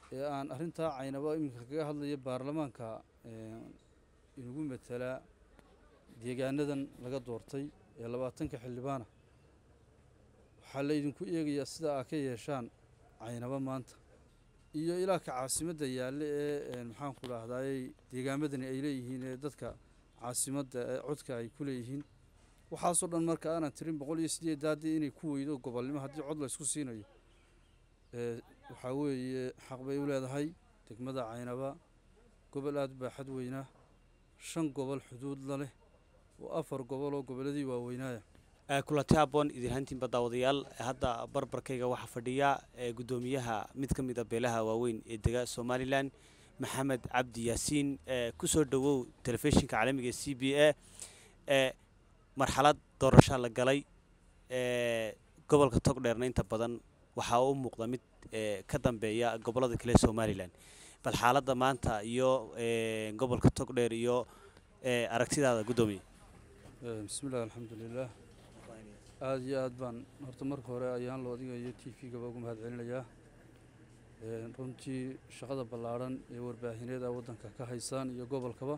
ee aan arrintaa caynaba iminka kaga hadlaya baarlamaanka inugu matelaa deegaanadan laga doortay ee labaatanka xildhibaana waxaa laydinku eegayaa sida aa ka yeeshaan caynaba maanta iyo ilaa ka caasimadda yaalle ee maxaanku dhahdaayey deegaamadani ay leeyihiin ee dadka caasimadda ee codka ay ku leeyihiin waxaasoo dhan marka aanan tirin boqol iyo sideed daadii inay ku weydo gobolnimo haddii cod laysku siinayo waxaa weeye xaq bay u leedahay degmada caynaba gobol aada u baaxad weynaa shan gobol xuduud la leh oo afar gobol oo gobolladii waaweynaaya kulanti aboon idinhantiinba daawadayaal hadda barbarkayga waxaa fadhiya guddoomiyaha mid ka mid a beelaha waaweyn ee dega somalilan maxamed cabdi yaasiin kusoo dhowow telefishinka caalamiga c b a ee marxalad doorashaa la galay gobolka togdheerna inta badan waxaa u muuqda mid ka dambeeya gobollada kale ee somalilan bal xaaladda maanta iyo gobolka togdheer iyo aragtidaada guddoomiye bismillahi alxamdulilah aada iyo aad baan horta marka hore ayaan loo odigayo t v-gaba ugu mahad celinayaa runtii shaqada ballaadhan ee warbaahineed a waddanka ka haysaan iyo gobolkaba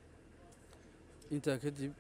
intaa kadib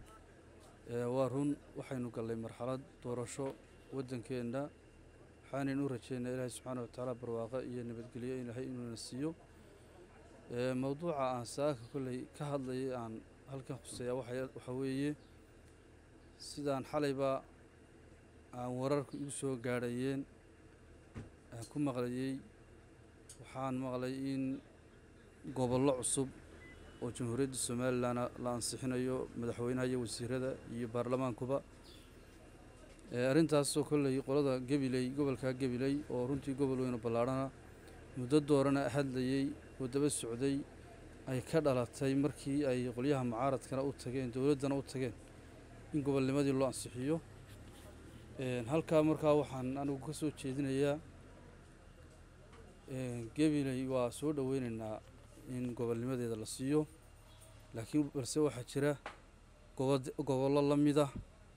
waa run waxaynu gallay marxalad doorasho waddankeenna waxaanaynu u rajeynaa ilaahay subxaana wa tacaala barwaaqo iyo nabadgelyo ilaahay inuuna siiyo mowduuca aan saaka kolley ka hadlayay aan halkan khuseeyaa waxaa weeye sidaan xalayba aan wararka igu soo gaadhayeen aan ku maqlayey waxaan maqlay in gobollo cusub oo jamhuuriyadda somalilan la ansixinayo madaxweynaha iyo wasiirada iyo baarlamaankuba arrintaasoo kolley qolada gabiley gobolkaa gabiley oo runtii gobol weynu ballaadhana muddo doorana hadlayey oo daba socday ay ka dhalatay markii ay qolyaha mucaaradkana u tageen dowladdana u tageen in gobolnimadii loo ansixiyo halkaa markaa waxaan anigu ka soo jeedinayaa gabiley waa soo dhoweynaynaa in gobolnimadeeda la siiyo laakiin balse waxaa jira gobollo la mida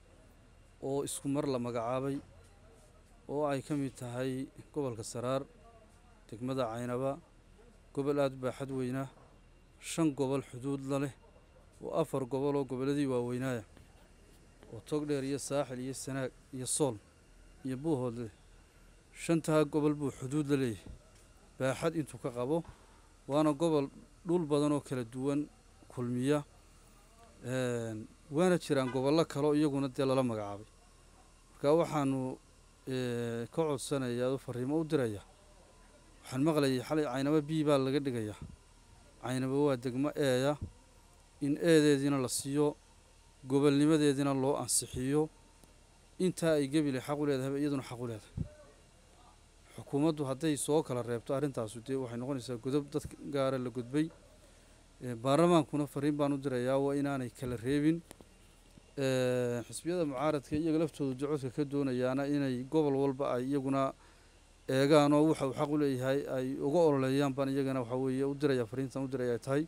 oo isku mar la magacaabay oo ay ka mid tahay gobolka saraar degmada caynaba gobol aada u baaxad weynaa shan gobol xuduud la leh oo afar gobol oo gobolladii waaweynaaya oo togdheer iyo saaxil iyo sanaag iyo sool iyo buuhood leh shantaa gobol buu xuduud la leeyahay baaxad intuu ka qabo waana gobol dhul badan oo kala duwan kulmiya waana jiraan gobollo kaleo iyaguna dee lala magacaabay marka waxaanu ka codsanayaa oo fariimo u diraya waxaan maqlayay xalay caynabo b baa laga dhigayaa caynabo waa degmo eeya in eedeediina la siiyo gobolnimadeediina loo ansixiyo intaa ay gebile xaq u leedahayba iyaduna xaq u leedahay xukuumaddu hadday soo kala reebto arrintaasu dee waxay noqonaysaa godob dad gaara la gudbay baarlamaankuna fariin baan u dirayaa waa inaanay kala reebin xisbiyada mucaaradka iyaga laftoodu jocodka ka doonayaana inay gobol walba ay iyaguna eegaan oo waxa uu xaq u leeyahay ay uga ololeeyaan baan iyagana waxaa weeye u diraya fariintan u diraya ay tahay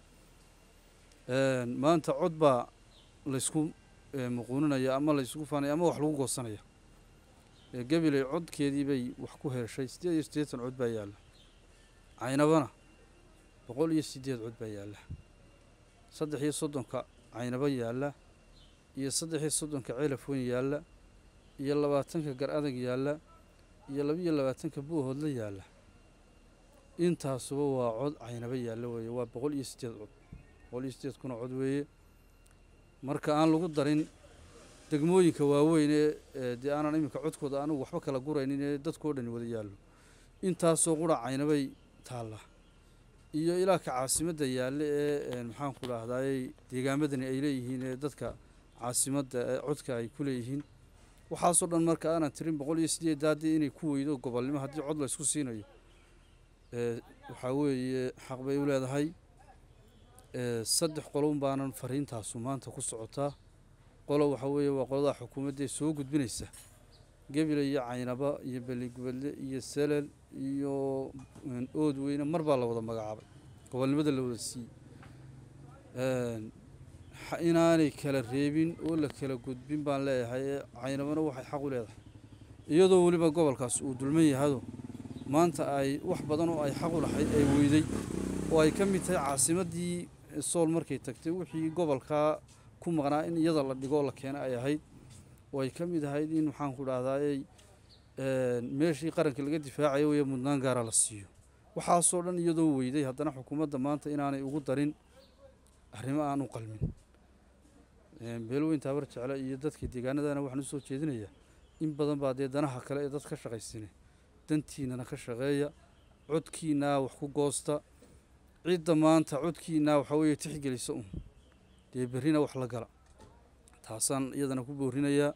maanta cod baa laysku muquuninaya ama laysku faanaya ama wax lagu goosanaya gabiley codkeedii bay wax ku heshay siddeed iyo siddeetan cod baa yaalla caynabana boqol iyo siddeed cod baa yaalla saddex iyo soddonka caynabo yaalla iyo saddex iyo soddonka celaf weyn yaalla iyo labaatanka gar adag yaalla iyo labiiyo labaatanka buuhoodla yaalla intaasuba waa cod caynabo yaalla weeye waa boqol iyo siddeed cod boqol iyo siddeed kuna cod weeye marka aan lagu darin degmooyinka waaweyn ee dee aanan iminka codkooda anigu waxba kala guraynin ee dadkao dhani wada yaallo intaasoo qura caynabay taallaa iyo ilaa ka caasimadda yaalle ee maxaanku dhahdaayey deegaamadani ay leeyihiin ee dadka caasimadda ee codka ay ku leeyihiin waxaasoo dhan marka aanan tirin boqol iyo sideed daadii inay ku weydo gobolnimo haddii cod laysku siinayo waxaa weeye xaq bay u leedahay saddex qolon baanan fariintaasu maanta ku socotaa qolo waxaa weeye waa qoladaa xukuumaddae soo gudbinaysa gebile iyo caynaba iyo beligubadle iyo selel iyo ood weyne mar baa la wada magacaabay gobolnimada la wada siiyey inaanay kala reebin oo la kala gudbin baan leeyahay ee caynabana waxay xaq u leedahay iyadoo weliba gobolkaas uu dulman yahado maanta ay wax badan oo ay xaq u lahayd ay weyday oo ay ka mid tahay caasimaddii sool markay tagtay wixii gobolkaa ku maqnaa in iyada la dhigoo la keena ay ahayd oo ay ka mid ahayd in waxaan ku dhahdaayey meeshii qaranka laga difaacayo weye mudnaan gaara la siiyo waxaasoo dhan iyadoo weyday haddana xukuumadda maanta inaanay ugu darin arrimo aan u qalmin beelweyn taabar jecle iyo dadka deegaanadana waxaan usoo jeedinayaa in badan baa dee danaha kale ee dad ka shaqaysine dantiinana ka shaqeeya codkiinaa wax ku goosta cidda maanta codkiinaa waxaa weeye tixgelisa un dee berrina wax la gala taasaan iyadana ku boorinayaa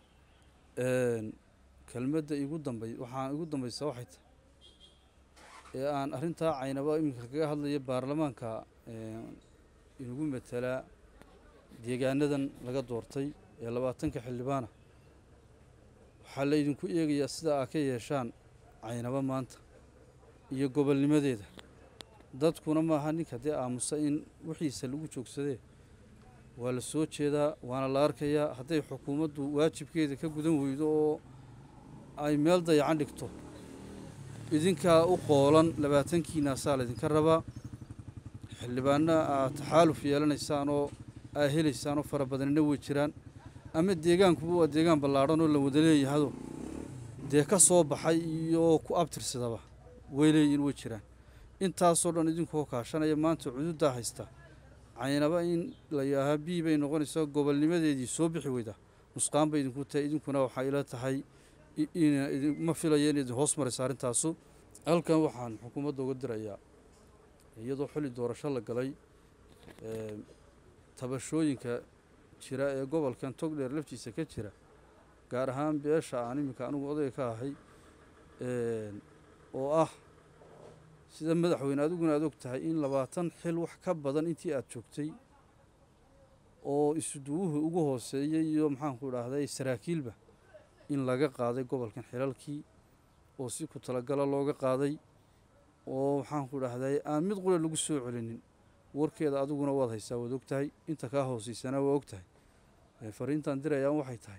kelmadda igu dambay waxaan igu dambaysaa waxay tahay ee aan arrintaa caynaba iminka kaga hadlaya baarlamaanka inagu matelaa deegaanadan laga doortay ee labaatanka xildhibaana waxaa la idinku eegayaa sida aa ka yeeshaan caynaba maanta iyo gobolnimadeeda dadkuna maaha ninka dee aamusa in wixiisa lagu joogsadee waa la soo jeedaa waana la arkayaa hadday xukuumaddu waajibkeeda ka gudan weydo oo ay meel dayacan dhigto idinkaa u qoolan labaatankiinaasaa laydinka rabaa xildhibaana aad taxaaluf yeelanaysaan oo aa helaysaan oo fara badanina way jiraan ama deegaankuba waa deegaan ballaadhan oo la wada leeyahado dee ka soo baxay iyo ku abtirsadaba way leeyihin way jiraan intaasoo dhan idinkoo kaashanaya maanta cududdaa haysta caynaba in la yaahaa bii bay noqonaysaa gobolnimadeedii soo bixi weyda nusqaan bay idinku tahay idinkuna waxaa ila tahay ma filaya in idin hoos maraysa arrintaasu halkan waxaan xukuumadda uga dirayaa iyadoo xilli doorasho la galay tabashooyinka jira ee gobolkan togdheer laftiisa ka jira gaar ahaan beesha aan iminka anigu odayga ka ahay oo ah sida madaxweyne adiguna aad og tahay in labaatan xil wax ka badan intii aada joogtay oo isuduwuhu ugu hooseeyey iyo maxaanku idhaahday saraakiilba in laga qaaday gobolkan xilalkii oo si ku talagala looga qaaday oo maxaanku idhaahday aan mid qule lagu soo celinin warkeeda adiguna waad haysaa waad og tahay inta kaa hooseysana waa og tahay fariintaan dirayaan waxay tahay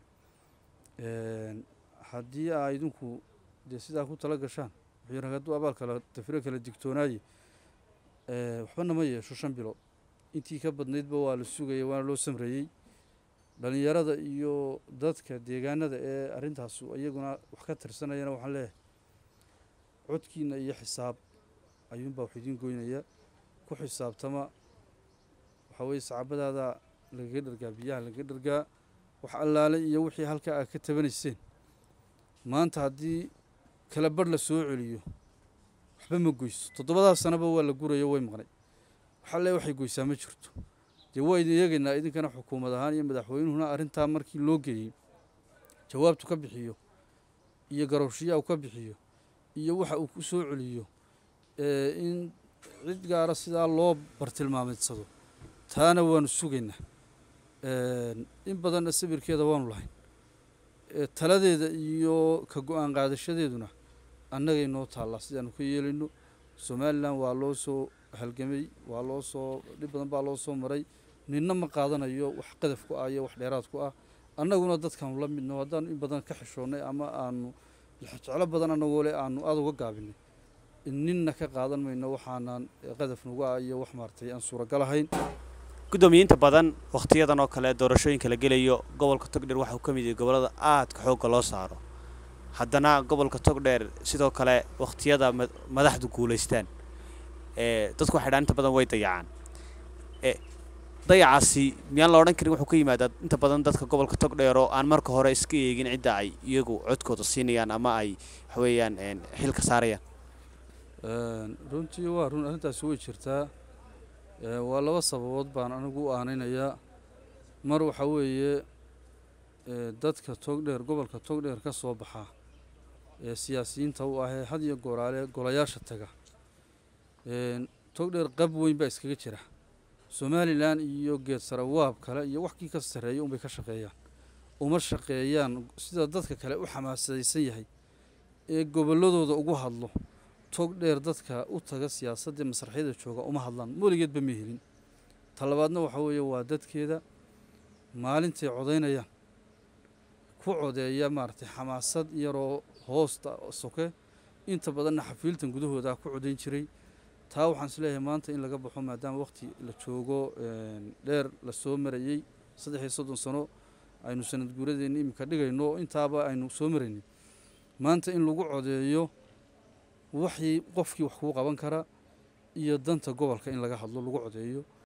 haddii aa idinku dee sidaa ku tala gashaan wuxuu hadduu abaal kala tafiro kala digtoonaaye waxba nama yeesho shan bilood intii ka badnaydba waa la sugaya waana loo samreeyey dhalinyarada iyo dadka deegaanada ee arrintaasu iyaguna wax ka tirsanayana waxaan leeyahay codkiina iyo xisaab ayuunbaa wax idiin goynaya ku xisaabtama waxaa weeye sacaabadaada lagaga dhargaa biyaha lagaga dhargaa wax allaale iyo wixii halkaa aad ka tabanayseen maanta haddii kala barh la soo celiyo waxba ma goyso toddobadaas sanaba waa la gurayo way maqnay waxaa le waxay goysaa ma jirto dee waa idin eegaynaa idinkana xukuumad ahaan iyo madaxweynuhuna arrintaa markii loo geeyey jawaabtu ka bixiyo iyo garowshiyaa uu ka bixiyo iyo waxa uu ku soo celiyo in cid gaara sidaa loo bartilmaameedsado taana waanu sugaynaa in badanna sabirkeeda waanu lahayn taladeeda iyo ka go-aan qaadashadeeduna annagay noo taallaa sidaanu ka yeelayno somalilan waa loo soo halgamay waa loo soo dhib badan baa loo soo maray ninna ma qaadanayo wax qadaf ku ah iyo wax dheeraad ku ah annaguna dadkaanu la midno haddaanu in badan ka xishoonnay ama aanu jeclo badan annagoo le aanu aada uga gaabinay ninna ka qaadan mayno waxaanaan qadaf nagu ah iyo wax maaragtay aan suuragal ahayn guddoomiyiinta badan wakhtiyadan oo kale doorashooyinka la gelayo gobolka togdheer waxauu ka mid yahay gobollada aadka xoogga loo saaro haddana gobolka togdheer sidoo kale wakhtiyada madaxdu guulaystaan dadku waxay dhaan inta badan way dayacaan dayacaasi miyaan la odhan karin wuxuu ka yimaadaa inta badan dadka gobolka togdheer oo aan marka hore iska eegin cidda ay iyagu codkooda siinayaan ama ay waxweeyaan xilka saarayaan runtii waa run arrintaasi way jirtaa waa laba sababood baan anigu u aanaynayaa mar waxaa weeye dadka togdheer gobolka togdheer ka soo baxa ee siyaasiyiinta u ahee had iyo gooraale golayaasha taga togdheer qab weyn baa iskaga jira somalilan iyo geed sarawaab kale iyo wax kii ka sarreeya unbay ka shaqeeyaan uma shaqeeyaan sida dadka kale u xamaasadaysan yahay ee gobolladooda ugu hadlo togdheer dadka u taga siyaasadda masraxyada jooga uma hadlaan weligeedba ma helin talabaadna waxaa weeye waa dadkeeda maalintay codaynayaan ku codeeya maaragtay xamaasad yaroo hoosta soke inta badanna xafiiltan gudahooda ku codayn jiray taa waxaan isleeyahay maanta in laga baxo maadaama waqti la joogo dheer la soo marayey saddex iyo soddon sano aynu sanad guuradeenna iminka dhigayno intaaba aynu soo maraynin maanta in lagu codeeyo waxii qofkii wax kuu qaban kara iyo danta gobolka in laga hadlo lagu codeeyo